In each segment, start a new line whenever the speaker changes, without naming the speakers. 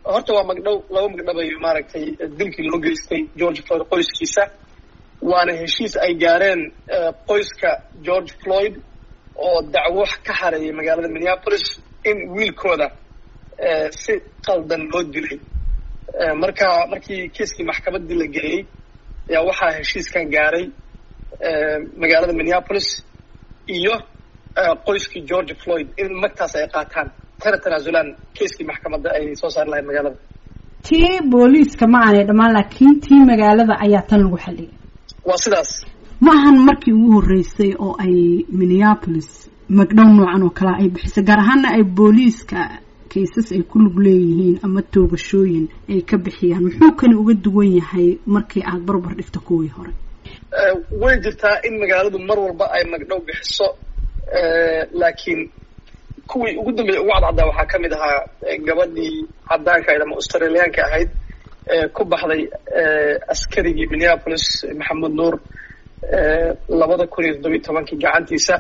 horta waa magdhow laba magdhabayo maaragtay dilkii loo geystay george floyd qoyskiisa waana heshiis ay gaareen qoyska george floyd oo dacwo ka hareeyay magaalada minneapolis in wiilkooda si qaldan loo dilay marka markii kiiskii maxkamaddii la geeyey ayaa waxaa heshiiskan gaaray magaalada minneapolis iyo qoyskii george floyd in magtaas ay qaataan kana tanaasulaan kiiskii maxkamadda ay soo saari lahayd magaalada
tii booliiska ma aanay dhammaan laakiin tii magaalada ayaa tan lagu xalliyay
waa sidaas
ma ahan markii ugu horreysay oo ay minneapolis magdhow noocan oo kalea ay bixisay gaar ahaana ay booliiska kaysas ay ku lug leeyihiin ama toogashooyin ay ka bixiyaan muxuu kani uga duwan yahay markii aada barbar dhigta kuwii hore
way jirtaa in magaaladu mar walba ay magdhow bixiso laakiin kuwii ugu dambeeyay ugu cadcaddaa waxaa ka mid ahaa gabadhii caddaanka ahayd ama australiyaanka ahayd ku baxday askarigii minneapolis maxamed nuur labada kun iyo toddobiyi tobankii gacantiisa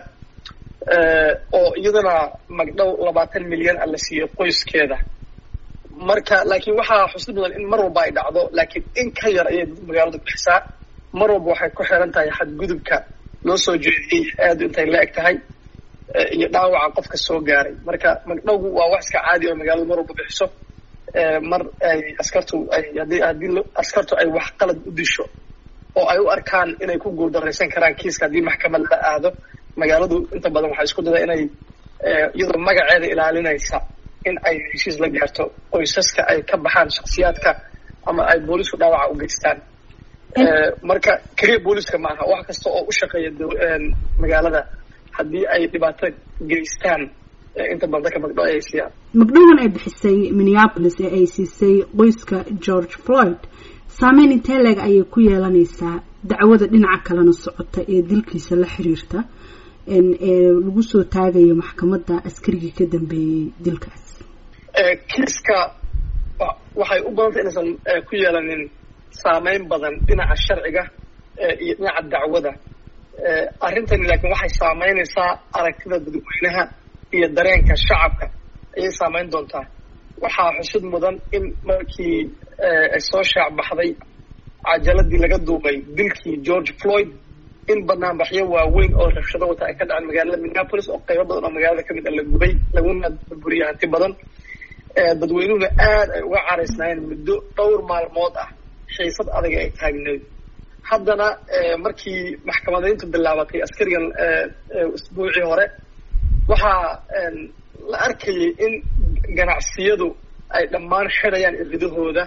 oo iyadana magdhow labaatan milyan a la siiyey qoyskeeda marka laakiin waxaa xusid mudan in mar walba ay dhacdo laakiin in ka yar ayay magaaladu bixisaa mar walba waxay ku xiran tahay xadgudubka loo soo jeediyey aadu intay la eg tahay iyo dhaawaca qofka soo gaaray marka magdhowgu waa wax iska caadi oo magaaladu mar walba bixiso mar ay askartu ay haddii haddii askartu ay wax qalad u disho oo ay u arkaan inay ku guuldaraysan karaan kiiska haddii maxkamad la aado magaaladu inta badan waxay isku dadaa inay iyadoo magaceeda ilaalinaysa in ay heshiis la gaarto qoysaska ay ka baxaan shaksiyaadka ama ay boolisku dhaawaca u geystaan marka keliya booliska ma aha wax kasta oo u shaqeeya magaalada haddii ay dhibaato geystaan inta badan dadka magdhow ay siiyaan
magdhowan ay bixisay minneapolis ee ay siisay qoyska george floyd saameyn intee leeg ayay ku yeelanaysaa dacwada dhinaca kalena socota ee dilkiisa la xiriirta ee lagu soo taagayo maxkamadda askarigii ka dambeeyey dilkaas
kiiska waxay u badantay inaysan ku yeelanin saameyn badan dhinaca sharciga iyo dhinaca dacwada arrintani laakiin waxay saameynaysaa aragtida dadweynaha iyo dareenka shacabka ayay saameyn doontaa waxaa xusid mudan in markii ay soo shaac baxday cajaladii laga duubay dilkii george floyd in banaanbaxyo waaweyn oo rabshado wata ay ka dhaceen magaalada minneapolis oo qaybo badan oo magaalada kamid a la gubay laguna burburiyay hanti badan dadweynuhuna aad ay uga caraysnaayeen muddo dhowr maalmood ah xiisad adag ay taagneed haddana markii maxkamadayntu bilaabatay askarigan isbuucii hore waxaa la arkayay in ganacsiyadu ay dhammaan xidhayaan iridahooda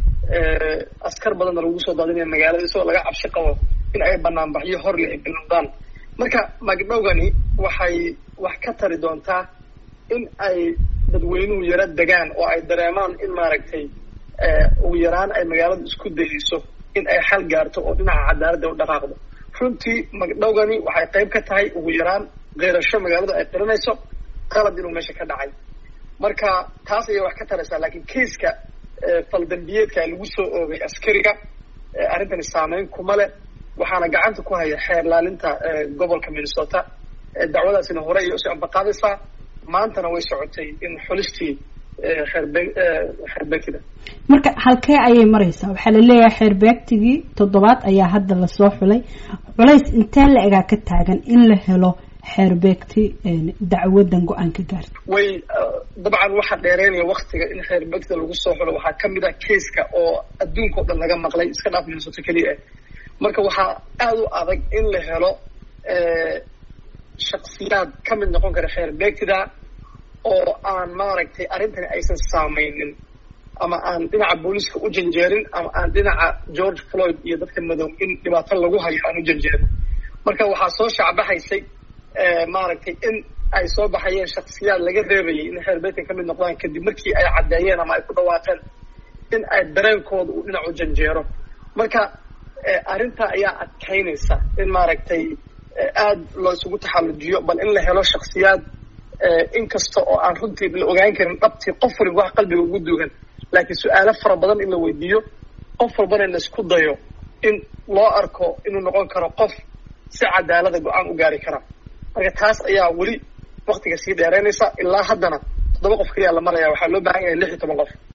askar badanna lagu soo daadinaya magaalada isagoo laga cabsi qabo in ay banaanbaxyo hor leh bilowdaan marka magdhowgani waxay wax ka tari doontaa in ay dadweynuhu yaro degaan oo ay dareemaan in maaragtay ugu yaraan ay magaaladu isku dayeyso in ay xal gaarto oo dhinaca cadaaladda u dhaqaaqdo runtii magdhowgani waxay qayb ka tahay ugu yaraan keerasho magaaladu ay qiranayso qalad inuu meesha ka dhacay marka taas ayay wax ka taraysaa laakiin kaiska faldambiyeedka lagu soo oogay askariga arrintani saameyn kuma leh waxaana gacanta ku haya xeer laalinta gobolka minnesota dacwadaasina hore ayay usii ambaqaadaysaa maantana way socotay in xulistii xeerbe xeerbeegtida
marka halkee ayay maraysaa waxaa la leeyahay xeerbeegtigii toddobaad ayaa hadda lasoo xulay culays intee la egaa ka taagan in la helo xeerbeegti dacwadan go-aan ka gaarta
way dabcan waxaa dheereynaya waktiga in xeerbeegtida lagu soo xulo waxaa kamid ah kaiska oo adduunka o dhan laga maqlay iska dhaaf minnesota keliya ah marka waxaa aada u adag in la helo shaksiyaad ka mid noqon kara xeerbeegtida oo aan maaragtay arrintani aysan saameynin ama aan dhinaca booliiska u janjeerin ama aan dhinaca george floyd iyo dadka madow in dhibaato lagu hayo aan u janjeerin marka waxaa soo shaacbaxaysay maaragtay in ay soo baxayeen shaksiyaad laga reebayay in xeerbeegtan ka mid noqdaan kadib markii ay caddeeyeen ama ay ku dhawaaqeen in ay dareenkooda uu dhinac u janjeero marka arrintaa ayaa adkaynaysa in maaragtay aada loo isugu taxallujiyo bal in la helo shaksiyaad inkasta oo aan runtii la ogaan karin dhabtii qof waliba wax qalbiga ugu duugan laakiin su-aalo fara badan in la weydiiyo qof walbana in la isku dayo in loo arko inuu noqon karo qof si cadaalada go-aan u gaari kara marka taas ayaa weli waktiga sii dheereynaysa ilaa haddana toddoba qof keliya la maraya waxaa loo baahan yahay lix iyo toban qof